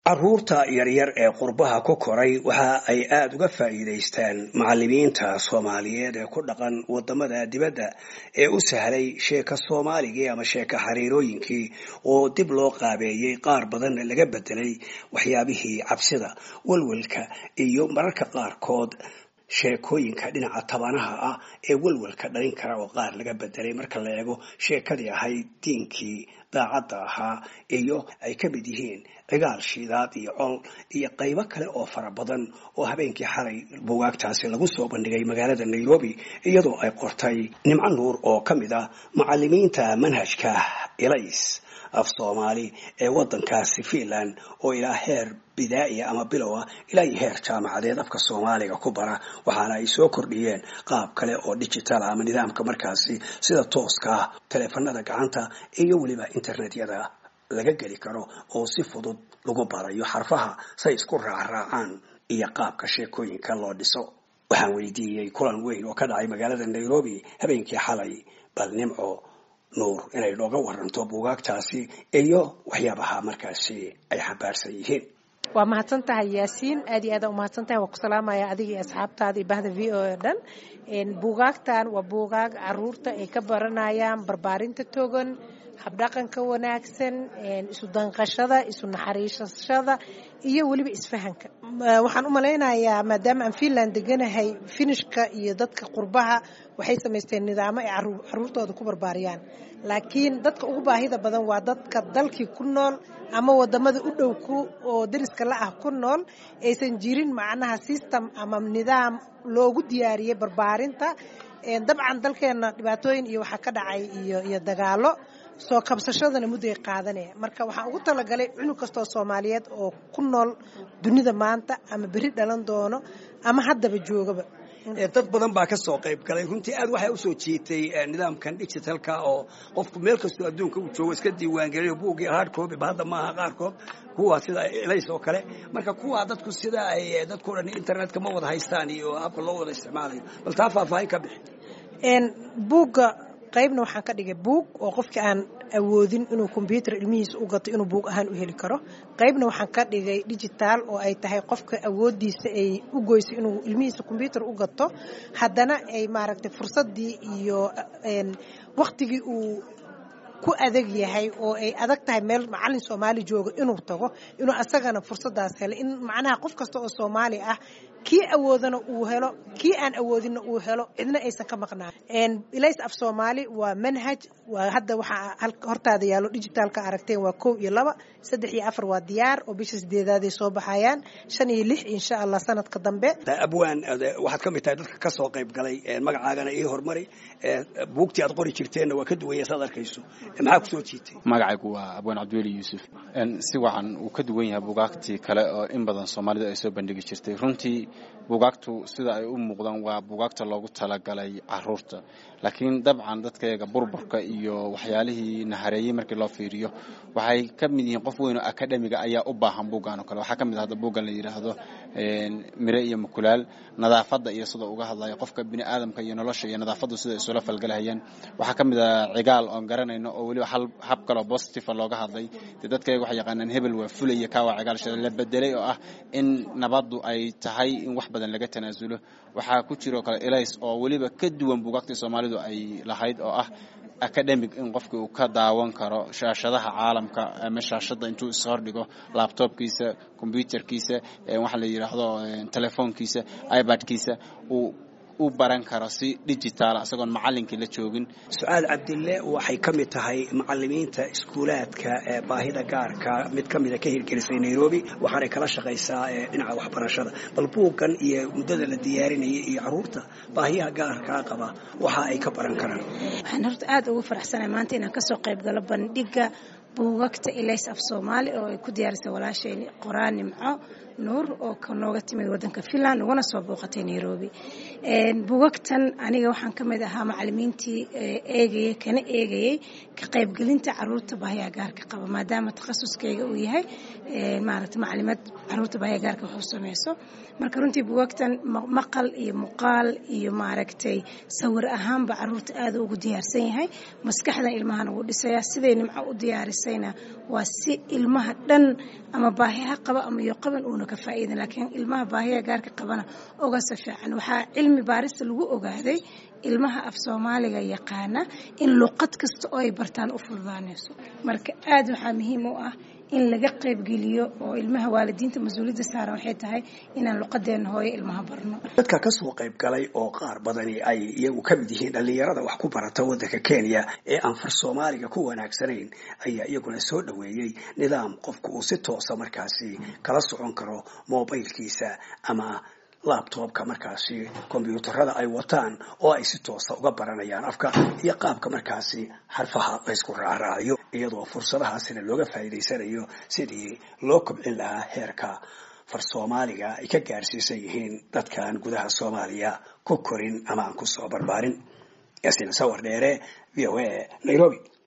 caruurta yaryar ee qurbaha ku koray waxa ay aada uga faa'iidaystaan macalimiinta soomaaliyeed ee ku dhaqan wadamada dibadda ee u sahlay sheeka soomaaligii ama sheeka xariirooyinkii oo dib loo qaabeeyey qaar badan laga bedelay waxyaabihii cabsida walwalka iyo mararka qaarkood sheekooyinka dhinaca tabanaha ah ee walwalka dhalin kara oo qaar laga bedelay marka la eego sheekadii ahayd diinkii daacadda ahaa iyo ay ka mid yihiin cigaal shiidaad iyo col iyo qaybo kale oo fara badan oo habeenkii xalay bugaagtaasi lagu soo bandhigay magaalada nairobi iyadoo ay qortay nimco nuur oo ka mid ah macalimiinta manhajka elays af soomaali ee wadankaasi finland oo ilaa heer bidaa'iya ama bilow ah ilaa iyo heer jaamacadeed afka soomaaliga ku bara waxaana ay soo kordhiyeen qaab kale oo digital ama nidaamka markaasi sida tooska ah taleefanada gacanta iyo weliba internetyada laga geli karo oo si fudud lagu barayo xarfaha say isku raacraacaan iyo qaabka sheekooyinka loo dhiso waxaan weydiiyey kulan weyn oo ka dhacay magaalada nairobi habeenkii xalay bal nimco nuur inay nooga waranto buugaagtaasi iyo waxyaabaha markaasi ay xambaarsan yihiin waa mahadsan tahay yaasiin aad iyo aada umahadsan tahay waa ku salaamaya adiga iyo asxaabtaada iyo bahda v o o dhan buugaagtan waa buugaag caruurta ay ka baranayaan barbaarinta togan habdhaqanka wanaagsan isu danqashada isu naxariisashada iyo weliba isfahanka waxaan u malaynayaa maadaama aan finland deganahay finishka iyo dadka qurbaha waxay samaysteen nidaamo ay caruurtooda ku barbaariyaan laakiin dadka ugu baahida badan waa dadka dalkii ku nool ama wadamada u dhow oo dariska la ah ku nool aysan jirin macnaha system ama nidaam loogu diyaariyey barbaarinta dabcan dalkeena dhibaatooyin iyo waxaa ka dhacay iyo dagaalo soo kabsashadana mudday qaadanaya marka waxaan ugu talagalay cunug kastoo soomaaliyeed oo ku nool dunida maanta ama beri dhalan doono ama haddaba joogaba dad badan baa ka soo qayb galay runtii aad waxay usoo jiitay nidaamkan digitalka oo qofku meel kastoo adduunka uu joogo iska diiwaangeliyo buuggii hard copy ba hadda maaha qaarkood kuwa sida elays oo kale marka kuwa dadku sida ay dadku dhan internetka ma wada haystaan iyo habka loo wada isticmaalayo bal taa faahfaahin ka bixi buugga qaybna waxaan ka dhigay buug oo qofkii aan awoodin inuu kombyuutar ilmihiisa u gato inuu buug ahaan u heli karo qaybna waxaan ka dhigay digitaal oo ay tahay qofka awoodiisa ay u goyso inuu ilmihiisa kombyuutar u gato haddana ay maaragtay fursadii iyo waktigii uu ku adag yahay oo ay adag tahay meel macalin soomaali joogo inuu tago inuu asagana fursadaas helo in macnaha qof kasta oo soomaali ah kii awoodana uu helo kii aan awoodinna uu helo cidna aysan ka maqnaan ilays af soomaali waa manhaj waa hadda waxaa hortaada yaallo digitaalka aragteen waa kow iyo laba saddex iyo afar waa diyaar oo bisha sideedaaday soo baxayaan shan iyo lix insha allah sanadka dambe abwaan waxaad ka mid tahay dadka ka soo qayb galay magacaagana ii hormari buugtii aad qori jirteenna waa ka duwanya saad arkayso maxaa kusoo jiitay magacaygu waa abwaan cabdiweli yuusuf si wacan uu ka duwan yahay bugaagtii kale oo in badan soomaalida ay soo bandhigi jirtay runtii bugaagtu sida ay u muuqdaan waa bugaagta loogu talagalay caruurta laakiin dabcan dadkayaga burburka iyo waxyaalihii nahareeyey markii loo fiiriyo waxay ka mid yihiin qof weyn oo akademiga ayaa u baahan buuggan oo kale waxaa ka mid ah hadda buuggan la yidhaahdo mire iyo mukulaal nadaafadda iyo sida uga hadlayo qofka bini aadamka iyo nolosha iyo nadaafaddu sida isula falgalahayaan waxaa ka mid ah cigaal oon garanayno oo weliba hab kaloo positiva looga hadlay dee dadkayaga waxay yaqaanaan hebel waa fulaya kaa waa cigaal shada la bedelay oo ah in nabaddu ay tahay in wax badan laga tanaasulo waxaa ku jiroo kale elays oo weliba ka duwan buugaagtii soomaalidu ay lahayd oo ah academic in qofki uu ka daawan karo shaashadaha caalamka ama shaashada intuu ishordhigo labtobkiisa combyuterkiisa waxaa la yidhaahdo telefoonkiisa ibadkiisa uu u baran karo si digitaala isagoon macalinkii la joogin su-aal cabdille waxay ka mid tahay macalimiinta iskuulaadka ee baahida gaarka mid ka mida ka hirgelisay nairobi waxaanay kala shaqaysaa dhinaca waxbarashada bal buuggan iyo muddada la diyaarinayay iyo caruurta baahiyaha gaarkaa qaba waxa ay ka baran karaan waxaan horta aada ugu faraxsanahay maanta inaan kasoo qayb galo bandhiga buugagta ilays af soomaali oo ay ku diyaarisay walaasheen qoraan nimco nuur oo nooga timid wadanka finland ugana soo booqatay nairobi buugagtan aniga waxaan ka mid ahaa macalimiintii eegayay kana eegayay ka qaybgelinta caruurta baahiyaa gaarka qaba maadaama takhasuskeyga uu yahay maaragta macalimad caruurta baahiyaa gaarka wax u sameyso marka runtii buugagtan maqal iyo muuqaal iyo maaragtay sawir ahaanba caruurta aada ugu diyaarsan yahay maskaxdan ilmahana wuu dhisayaa siday nimco u diyaarisay samaystayna waa si ilmaha dhan ama baahiha qaba ama iyo qaban uuna ka faa'iidin laakiin ilmaha baahiya gaarka qabana ogase fiican waxaa cilmi baarista lagu ogaaday ilmaha af soomaaliga yaqaana in luqad kasta oo ay bartaan u fududaanayso marka aada waxaa muhiim u ah in laga qaybgeliyo oo ilmaha waalidiinta mas-uuliyadda saaran waxay tahay inaan luqadeena hooyo ilmaha barno dadka kasoo qayb galay oo qaar badani ay iyagu ka mid yihiin dhallinyarada wax ku barata waddanka kenya ee aan far soomaaliga ku wanaagsanayn ayaa iyaguna soo dhoweeyey nidaam qofku uu si toosa markaasi kala socon karo mobilkiisa ama labtobka markaasi kombyuutarada ay wataan oo ay si toosa uga baranayaan afka iyo qaabka markaasi xarfaha laysku raacraaciyo iyadoo fursadahaasina looga faa'iidaysanayo sidii loo kobcin lahaa heerka far soomaaliga ay ka gaarsiisan yihiin dadkan gudaha soomaaliya ku korin ama aan ku soo barbaarin yaasiin sawar dheere v o a nairobi